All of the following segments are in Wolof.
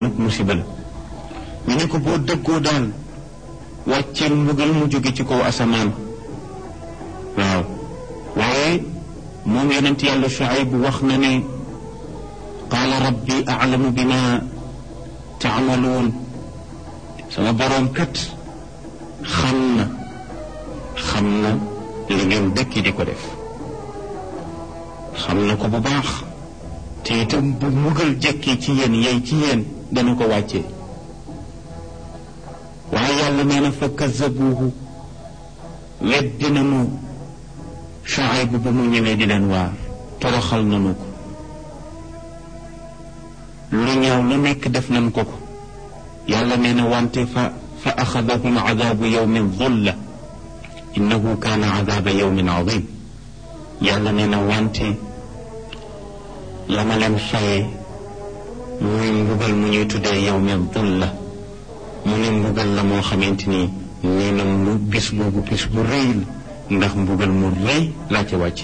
musiba la ñu ne ko boo dëggoo daal wàcceel mbugal mu jóge ci kaw asamaan waaw waaye moom yonent yàlla Shuayb wax na ne qaala rabbi aclamu bima taamaluun sama boroom kat xam na xam na li ngeen dëkki di ko def xam na ko bu baax te itam bu mbugal jekkee ci yéen yey ci yéen dana ko wàccee waaye yàlla nee na fa kazabuuhu weddi nanu Shuayb bu mu ñëwee di leen waar toroxal nanu ko lu ñaaw lu nekk def nañ ko ko yàlla nee na wante fa fa axadahum adabu yawmin dulla innahu kaana adaba yawmin adim yàlla nee na wante la ma leen fayee muy mbugal mu ñuy tuddee yawmin dulla mu ne mbugal la moo xamante ni nee na mu bis boobu bis bu rëy la ndax mbugal mu rëy laa ca wàcc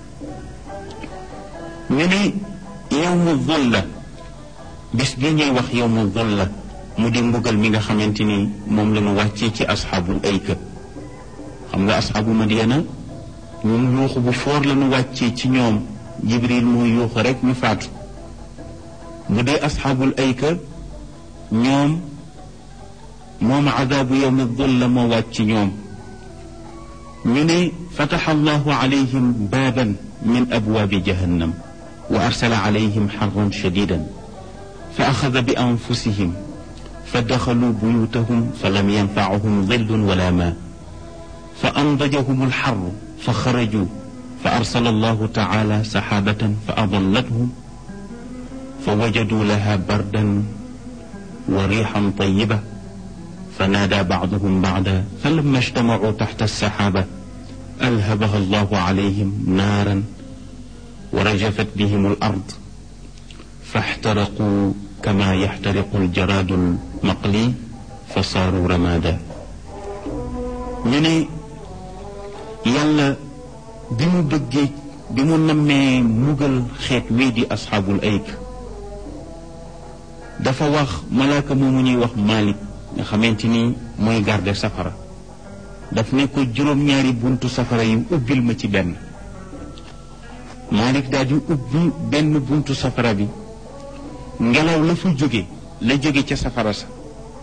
ñu ne yawmu dulla bis bi ñuy wax yawmu dulla mu di mbugal mi nga xamante ni moom la ñu wàccee ci asxaabul ayka xam nga asxaabu madiana ñun yuuxu bu foor la ñu wàccee ci ñoom jibril muy yuuxu rek ñu faatu bu dee asxaabul ayka ñoom moom adaabu yawmi dulla moo wàcc ci ñoom ñu ne fataxa allahu alayhim baaban min abwaabi jahannam wa arsala alayhim xarran shadidan fa axada bi anfusihim fa daxaluu buyutahum fa lam yanfacahum dillun wala maa fa andajahum alxarru fa xarajuu fa arsala allahu taala saxaabatan fa adallathum fa wajaduu laha bardan wa riixan tayiba fa naadaa bacduhum bacda fa lamma ijtamacuu taxta alsaxaaba alhabaha allahu calayhim naaran wa rajafat bihim alard fa ixtaraquu kama yaxtariqu aljaraadu almaqli fa saaru ramaada ñu ne yàlla bi mu bëggee bi mu nammee mugal xeet wii di asxaabul ayk dafa wax malaaka moomu ñuy wax Malik nga xamante ni mooy garde safara daf ne ko juróom-ñaari buntu safara yi ubbil ma ci benn Malik daal di ubbi benn buntu safara bi ngelaw la fa jóge la jóge ca safara sa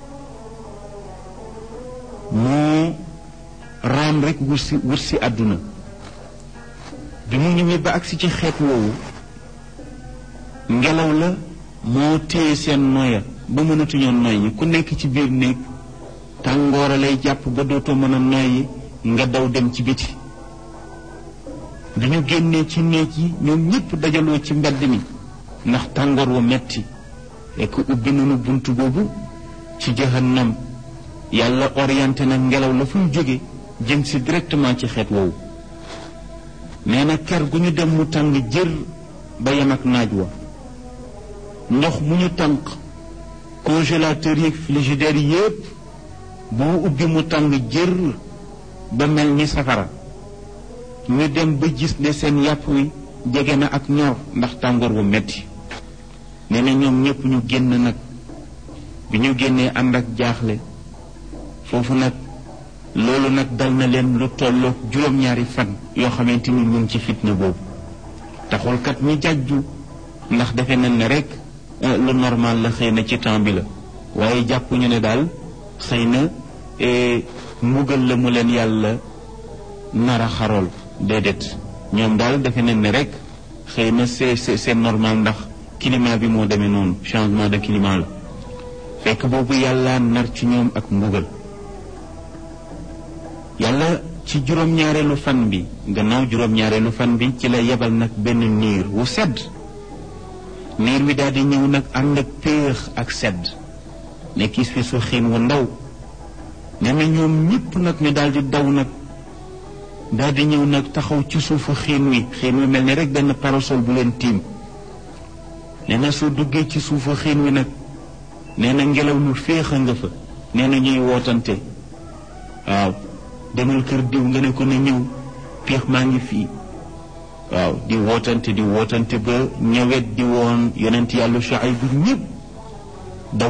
moo raam rek wut si wut si àdduna bi mu ñëwee ba agsi ci xeet woowu ngelaw la moo téye seen noya ba mënatuñoo noyyi ku nekk ci biir néeg tàngoora lay jàpp ba dootoo mën a noyyi nga daw dem ci biti bi ñu génnee ci néeg yi ñoom ñëpp dajaloo ci mbedd mi ndax tàngoor wu metti fekk ubbi nañu bunt boobu ci jahannam yàlla orienté na ngelaw la fuy jóge jëm si directement ci xeet woowu nee na ker gu ñu dem mu tàng jër ba yem ak naaj wa ndox mu ñu tànk congélateur yi frigidaire yi yépp boo ubbi mu tàng jër ba mel ni safara ñu dem ba gis ne seen yàpp wi jege na ak ñor ndax tàngoor wu metti nee na ñoom ñépp ñu génn nag bi ñu génnee ànd ak jaaxle foofu nag loolu nag dal na leen lu tolloog juróom-ñaari fan yoo xamante ni ñu ngi ci fitna boobu taxul kat ñu jàjju ndax defe nañ ne rek lu normal la xëy na ci temps bi la waaye jàppuñu ne daal xëy na mbugal la mu leen yàlla nar a xarool déedéet ñoom daal defe nañ ne rek xëy na c'est c'est normal ndax climat bi moo demee noonu changement de climat la fekk boobu yàlla nar ci ñoom ak mbugal yàlla ci juróom-ñaareelu fan bi gannaaw juróom-ñaareelu fan bi ci la yebal nag benn niir wu sedd niir wi daal di ñëw nag ànd ak péex ak sedd nekk fi su xiin wu ndaw nee na ñoom ñëpp nag ñu daal di daw nag daal di ñëw nag taxaw ci suufu xiin wi xiin wi mel ni rek benn parasol bu leen tiim nee na soo duggee ci suufu xiin wi nag nee na ngelaw lu féex a nga fa nee na ñuy wootante waaw demal kër diw nga ne ko na ñëw péex maa ngi fii waaw di wootante di wootante ba ñëwet di woon yonent yàlla Shuayb bu ñëpp